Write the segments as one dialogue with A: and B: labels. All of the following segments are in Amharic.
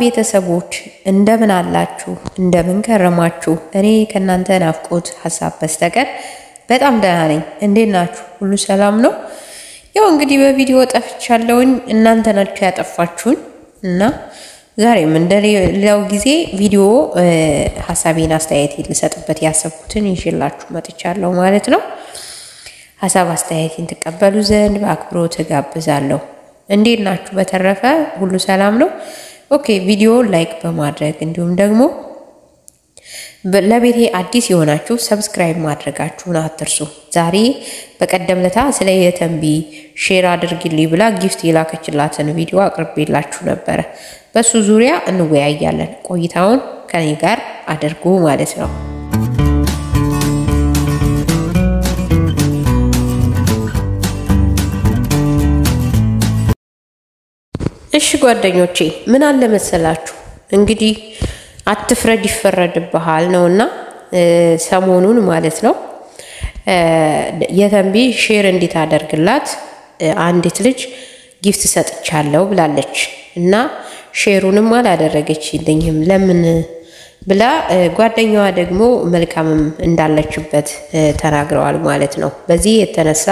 A: ቤተሰቦች እንደምን አላችሁ? እንደምን ከረማችሁ? እኔ ከእናንተ ናፍቆት ሀሳብ በስተቀር በጣም ደህና ነኝ። እንዴት ናችሁ? ሁሉ ሰላም ነው? ያው እንግዲህ በቪዲዮ ጠፍቻለሁኝ። እናንተ ናችሁ ያጠፋችሁኝ እና ዛሬም እንደሌላው ጊዜ ቪዲዮ ሀሳቤን አስተያየት ልሰጥበት ያሰብኩትን ይዤላችሁ መጥቻለሁ ማለት ነው። ሀሳብ አስተያየቴን ትቀበሉ ዘንድ በአክብሮት እጋብዛለሁ። እንዴት ናችሁ? በተረፈ ሁሉ ሰላም ነው? ኦኬ ቪዲዮ ላይክ በማድረግ እንዲሁም ደግሞ ለቤቴ አዲስ የሆናችሁ ሰብስክራይብ ማድረጋችሁን አትርሱ። ዛሬ በቀደም ለታ ስለ የተንቢ ሼር አድርግልኝ ብላ ጊፍት የላከችላትን ቪዲዮ አቅርቤላችሁ ነበረ። በሱ ዙሪያ እንወያያለን። ቆይታውን ከኔ ጋር አድርጉ ማለት ነው። እሺ ጓደኞቼ ምን አለ መሰላችሁ እንግዲህ አትፍረድ ይፈረድብሃል ነውና ሰሞኑን ማለት ነው የተንቢ ሼር እንዴት አደርግላት አንዲት ልጅ ጊፍት ሰጥቻለሁ ብላለች እና ሼሩንም አላደረገችልኝም ለምን ብላ ጓደኛዋ ደግሞ መልካምም እንዳለችበት ተናግረዋል ማለት ነው። በዚህ የተነሳ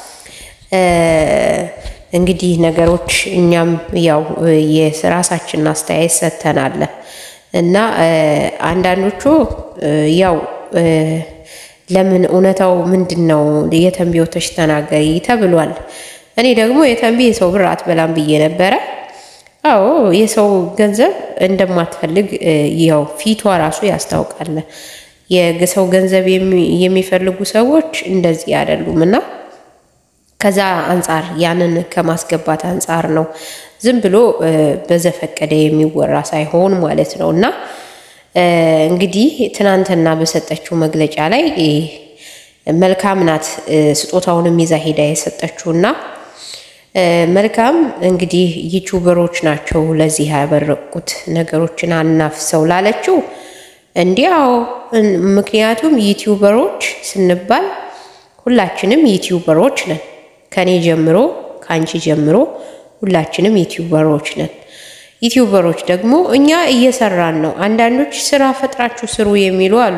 A: እንግዲህ ነገሮች እኛም ያው የራሳችንን አስተያየት ሰጥተናል እና አንዳንዶቹ ያው ለምን እውነታው ምንድን ነው የተንቢ ወተሽ ተናገሪ ተብሏል። እኔ ደግሞ የተንቢ የሰው ብር አትበላም ብዬ ነበረ። አዎ የሰው ገንዘብ እንደማትፈልግ ያው ፊቷ ራሱ ያስታውቃል። የሰው ገንዘብ የሚፈልጉ ሰዎች እንደዚህ አይደሉም እና ከዛ አንጻር ያንን ከማስገባት አንጻር ነው ዝም ብሎ በዘፈቀደ የሚወራ ሳይሆን ማለት ነው። እና እንግዲህ ትናንትና በሰጠችው መግለጫ ላይ መልካም ናት ስጦታውንም ይዛ ሄዳ የሰጠችውና መልካም እንግዲህ ዩቲዩበሮች ናቸው ለዚህ ያበረቁት ነገሮችን አናፍሰው ላለችው እንዲያው ምክንያቱም ዩቲዩበሮች ስንባል ሁላችንም ዩቲዩበሮች ነን። ከኔ ጀምሮ ከአንቺ ጀምሮ ሁላችንም ዩቲዩበሮች ነን። ዩቲዩበሮች ደግሞ እኛ እየሰራን ነው። አንዳንዶች ስራ ፈጥራችሁ ስሩ የሚሉ አሉ።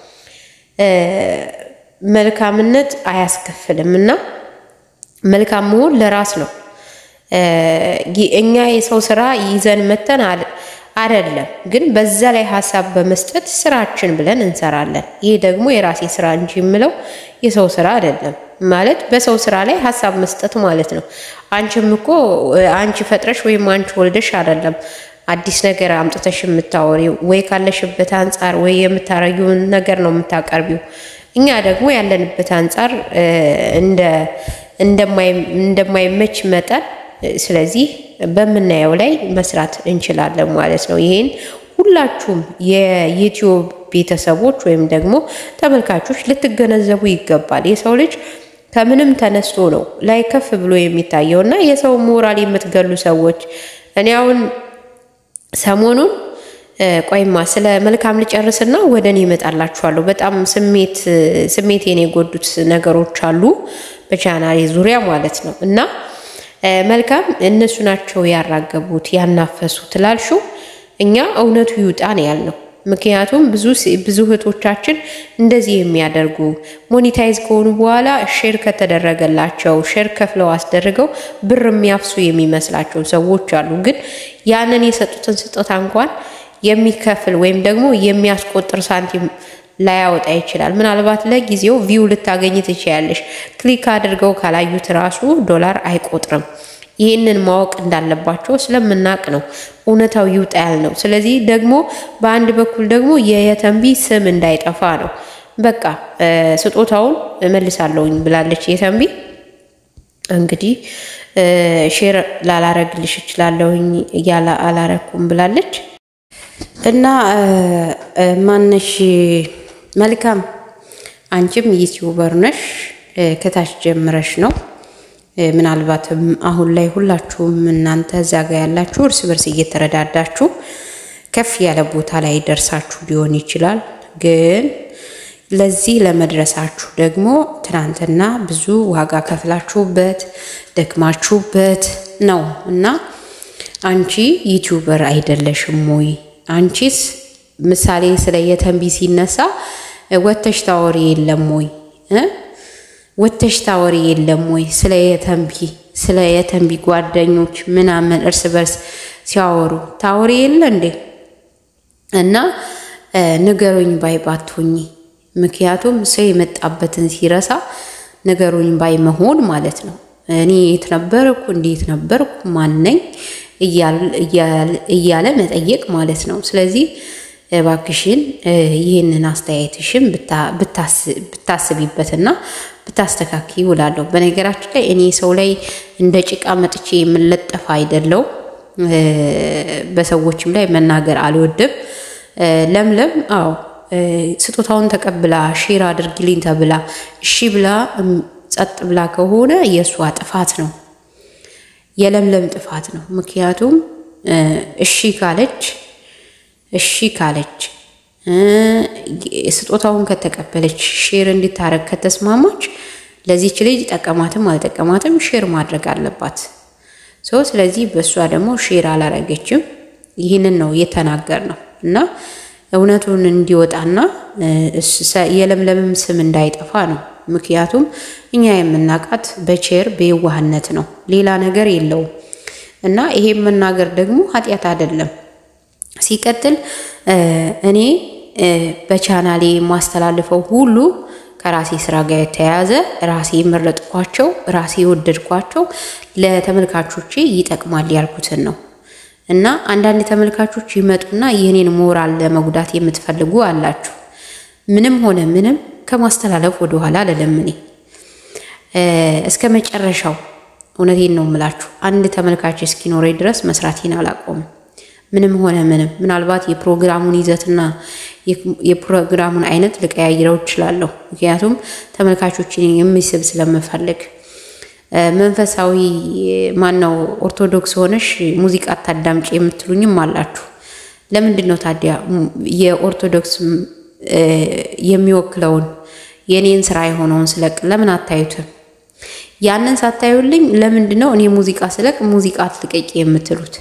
A: መልካምነት አያስከፍልም እና መልካም መሆን ለራስ ነው። እኛ የሰው ስራ ይዘን መተን አይደለም፣ ግን በዛ ላይ ሀሳብ በመስጠት ስራችን ብለን እንሰራለን። ይሄ ደግሞ የራሴ ስራ እንጂ የምለው የሰው ስራ አይደለም። ማለት በሰው ስራ ላይ ሀሳብ መስጠት ማለት ነው። አንቺም እኮ አንቺ ፈጥረሽ ወይም አንቺ ወልደሽ አይደለም አዲስ ነገር አምጥተሽ የምታወሪው ወይ ካለሽበት አንጻር ወይ የምታረጊውን ነገር ነው የምታቀርቢው። እኛ ደግሞ ያለንበት አንጻር እንደማይመች መጠን ስለዚህ በምናየው ላይ መስራት እንችላለን ማለት ነው። ይሄን ሁላችሁም የዩቲዩብ ቤተሰቦች ወይም ደግሞ ተመልካቾች ልትገነዘቡ ይገባል። የሰው ልጅ ከምንም ተነስቶ ነው ላይ ከፍ ብሎ የሚታየው እና የሰው ሞራል የምትገሉ ሰዎች እኔ አሁን ሰሞኑን ቆይማ ስለ መልካም ልጨርስና ወደ እኔ እመጣላችኋለሁ። በጣም ስሜት ስሜቴን የጎዱት ነገሮች አሉ በቻናሌ ዙሪያ ማለት ነው እና መልካም እነሱ ናቸው ያራገቡት ያናፈሱት ላልሽው እኛ እውነቱ ይውጣ ነው ያልነው። ምክንያቱም ብዙ ብዙ እህቶቻችን እንደዚህ የሚያደርጉ ሞኒታይዝ ከሆኑ በኋላ ሼር ከተደረገላቸው ሼር ከፍለው አስደርገው ብር የሚያፍሱ የሚመስላቸው ሰዎች አሉ። ግን ያንን የሰጡትን ስጦታ እንኳን የሚከፍል ወይም ደግሞ የሚያስቆጥር ሳንቲም ላያወጣ ይችላል። ምናልባት ለጊዜው ቪው ልታገኝ ትችያለሽ። ክሊክ አድርገው ካላዩት ራሱ ዶላር አይቆጥርም። ይህንን ማወቅ እንዳለባቸው ስለምናቅ ነው እውነታው ይውጣ ያልነው። ስለዚህ ደግሞ በአንድ በኩል ደግሞ የየተንቢ ስም እንዳይጠፋ ነው። በቃ ስጦታውን እመልሳለሁኝ ብላለች የተንቢ። እንግዲህ ሼር ላላረግልሽ እችላለሁኝ እያለ አላረኩም ብላለች እና ማነሽ መልካም አንቺም ዩቲዩበር ነሽ፣ ከታች ጀምረሽ ነው ምናልባትም አሁን ላይ ሁላችሁም እናንተ እዛ ጋ ያላችሁ እርስ በርስ እየተረዳዳችሁ ከፍ ያለ ቦታ ላይ ደርሳችሁ ሊሆን ይችላል። ግን ለዚህ ለመድረሳችሁ ደግሞ ትናንትና ብዙ ዋጋ ከፍላችሁበት ደክማችሁበት ነው እና አንቺ ዩቲዩበር አይደለሽም ወይ? አንቺስ ምሳሌ ስለ የተንቢ ሲነሳ ወተሽ ታወሪ የለም ወይ? ወተሽ ታወሪ የለም ወይ? ስለ የተንቢ ስለ የተንቢ ጓደኞች ምናምን እርስ በርስ ሲያወሩ ታወሪ የለ እንዴ? እና ንገሩኝ ባይ ባትሆኚ። ምክንያቱም ሰው የመጣበትን ሲረሳ ንገሩኝ ባይ መሆን ማለት ነው። እኔ የት ነበርኩ፣ እንዴት ነበርኩ፣ ማነኝ እያለ መጠየቅ ማለት ነው። ስለዚህ እባክሽን ይህንን አስተያየትሽን ብታስቢበትና ብታስተካኪ ይውላለሁ። በነገራችን ላይ እኔ ሰው ላይ እንደ ጭቃ መጥቼ የምለጠፍ አይደለው። በሰዎችም ላይ መናገር አልወድም። ለምለም አዎ ስጦታውን ተቀብላ ሼር አድርጊልኝ ተብላ እሺ ብላ ጸጥ ብላ ከሆነ የእሷ ጥፋት ነው፣ የለምለም ጥፋት ነው። ምክንያቱም እሺ ካለች እሺ ካለች ስጦታውን ከተቀበለች ሼር እንዲታረግ ከተስማማች ለዚች ልጅ ጠቀማትም አልጠቀማትም ሼር ማድረግ አለባት። ሰው ስለዚህ በእሷ ደግሞ ሼር አላረገችም። ይህንን ነው የተናገር ነው እና እውነቱን እንዲወጣና የለምለምም ስም እንዳይጠፋ ነው። ምክንያቱም እኛ የምናውቃት በቼር በየዋህነት ነው፣ ሌላ ነገር የለውም። እና ይሄ መናገር ደግሞ ኃጢአት አይደለም። ሲቀጥል እኔ በቻናሌ የማስተላልፈው ሁሉ ከራሴ ስራ ጋር የተያያዘ ራሴ የመረጥኳቸው ራሴ የወደድኳቸው ለተመልካቾቼ ይጠቅማል ያልኩትን ነው። እና አንዳንድ ተመልካቾች ይመጡና የኔን ሞራል ለመጉዳት የምትፈልጉ አላችሁ። ምንም ሆነ ምንም ከማስተላለፍ ወደኋላ አልልም። እኔ እስከ መጨረሻው እውነቴን ነው የምላችሁ። አንድ ተመልካች እስኪኖረኝ ድረስ መስራቴን አላቆምም። ምንም ሆነ ምንም ምናልባት የፕሮግራሙን ይዘትና የፕሮግራሙን አይነት ልቀያይረው እችላለሁ። ምክንያቱም ተመልካቾችን የሚስብ ስለምፈልግ። መንፈሳዊ ማን ነው ኦርቶዶክስ ሆነሽ ሙዚቃ አታዳምጪ የምትሉኝም አላችሁ። ለምንድን ነው ታዲያ የኦርቶዶክስ የሚወክለውን የኔን ስራ የሆነውን ስለቅ ለምን አታዩትም? ያንን ሳታዩልኝ ለምንድን ነው እኔ ሙዚቃ ስለቅ ሙዚቃ አትልቀቂ የምትሉት?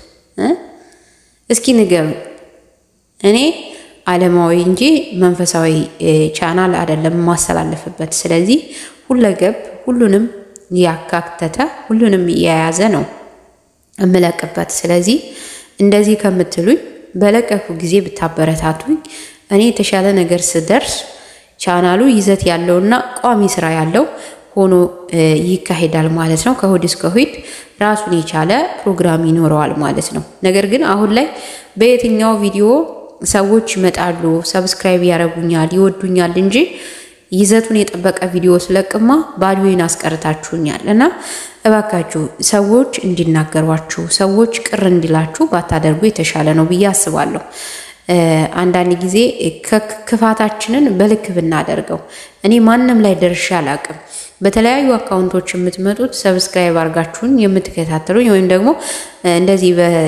A: እስኪ ንገሩ። እኔ ዓለማዊ እንጂ መንፈሳዊ ቻናል አይደለም የማስተላለፍበት። ስለዚህ ሁለገብ ሁሉንም ያካተተ ሁሉንም የያዘ ነው እምለቅበት። ስለዚህ እንደዚህ ከምትሉኝ በለቀኩ ጊዜ ብታበረታቱኝ እኔ የተሻለ ነገር ስደርስ ቻናሉ ይዘት ያለውና ቋሚ ስራ ያለው ሆኖ ይካሄዳል ማለት ነው። ከእሑድ እስከ እሑድ ራሱን የቻለ ፕሮግራም ይኖረዋል ማለት ነው። ነገር ግን አሁን ላይ በየትኛው ቪዲዮ ሰዎች ይመጣሉ፣ ሰብስክራይብ ያደርጉኛል፣ ይወዱኛል እንጂ ይዘቱን የጠበቀ ቪዲዮ ስለቅማ ባዶዬን አስቀርታችሁኛል እና እባካችሁ ሰዎች እንዲናገሯችሁ ሰዎች ቅር እንዲላችሁ ባታደርጉ የተሻለ ነው ብዬ አስባለሁ። አንዳንድ ጊዜ ክፋታችንን በልክ ብናደርገው እኔ ማንም ላይ ደርሼ አላቅም። በተለያዩ አካውንቶች የምትመጡት ሰብስክራይብ አድርጋችሁን የምትከታተሉኝ ወይም ደግሞ እንደዚህ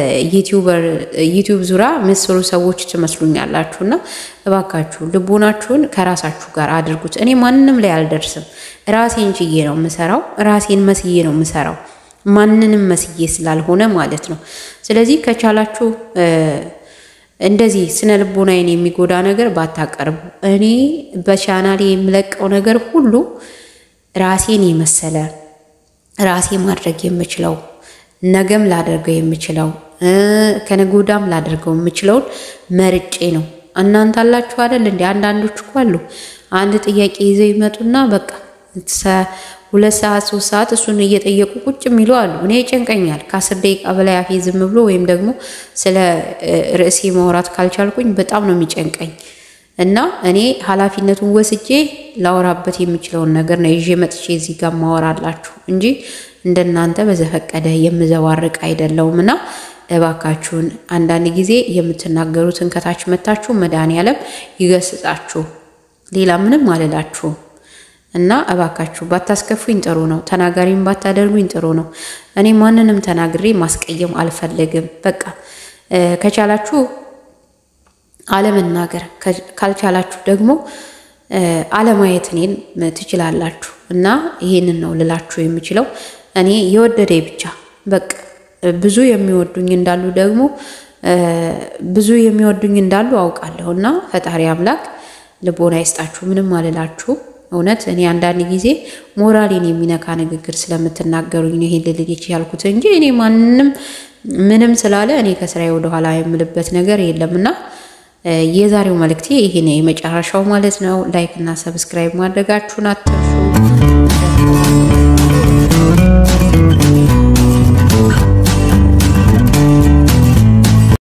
A: በዩቲዩብ ዙሪያ ምስሩ ሰዎች ትመስሉኛላችሁ እና እባካችሁ ልቦናችሁን ከራሳችሁ ጋር አድርጉት። እኔ ማንም ላይ አልደርስም። ራሴን ችዬ ነው የምሰራው። ራሴን መስዬ ነው የምሰራው። ማንንም መስዬ ስላልሆነ ማለት ነው። ስለዚህ ከቻላችሁ እንደዚህ ስነ ልቦናዬን የሚጎዳ ነገር ባታቀርቡ። እኔ በቻናሌ የምለቀው ነገር ሁሉ ራሴን የመሰለ ራሴ ማድረግ የምችለው ነገም ላደርገው የምችለው ከነገ ወዲያም ላደርገው የምችለውን መርጬ ነው። እናንተ አላችሁ አይደል እንዴ? አንዳንዶች እኮ አሉ አንድ ጥያቄ ይዘው ይመጡና በቃ ሁለት ሰዓት ሶስት ሰዓት እሱን እየጠየቁ ቁጭ የሚሉ አሉ። እኔ ይጨንቀኛል። ከአስር ደቂቃ በላይ አፌ ዝም ብሎ ወይም ደግሞ ስለ ርዕሴ ማውራት ካልቻልኩኝ በጣም ነው የሚጨንቀኝ እና እኔ ኃላፊነቱን ወስጄ ላወራበት የምችለውን ነገር ነው ይዤ መጥቼ እዚህ ጋር ማወራላችሁ እንጂ እንደናንተ በዘፈቀደ የምዘባርቅ አይደለውም። እና እባካችሁን አንዳንድ ጊዜ የምትናገሩትን ከታች መታችሁ መድኃኔዓለም ይገስጻችሁ። ሌላ ምንም አልላችሁም። እና እባካችሁ ባታስከፉኝ ጥሩ ነው። ተናጋሪም ባታደርጉኝ ጥሩ ነው። እኔ ማንንም ተናግሬ ማስቀየም አልፈልግም። በቃ ከቻላችሁ አለመናገር ካልቻላችሁ ደግሞ አለማየት እኔን ትችላላችሁ። እና ይህንን ነው ልላችሁ የምችለው። እኔ የወደደ ብቻ በቃ ብዙ የሚወዱኝ እንዳሉ ደግሞ ብዙ የሚወዱኝ እንዳሉ አውቃለሁ እና ፈጣሪ አምላክ ልቦና ይስጣችሁ። ምንም አልላችሁ። እውነት እኔ አንዳንድ ጊዜ ሞራሌን የሚነካ ንግግር ስለምትናገሩኝ ነው ይሄን ልልጅ ያልኩት እንጂ እኔ ማንም ምንም ስላለ እኔ ከስራዬ ወደኋላ የምልበት ነገር የለምና የዛሬው መልእክቴ ይሄ ነው የመጨረሻው ማለት ነው። ላይክ እና ሰብስክራይብ ማድረጋችሁን አትርሱ።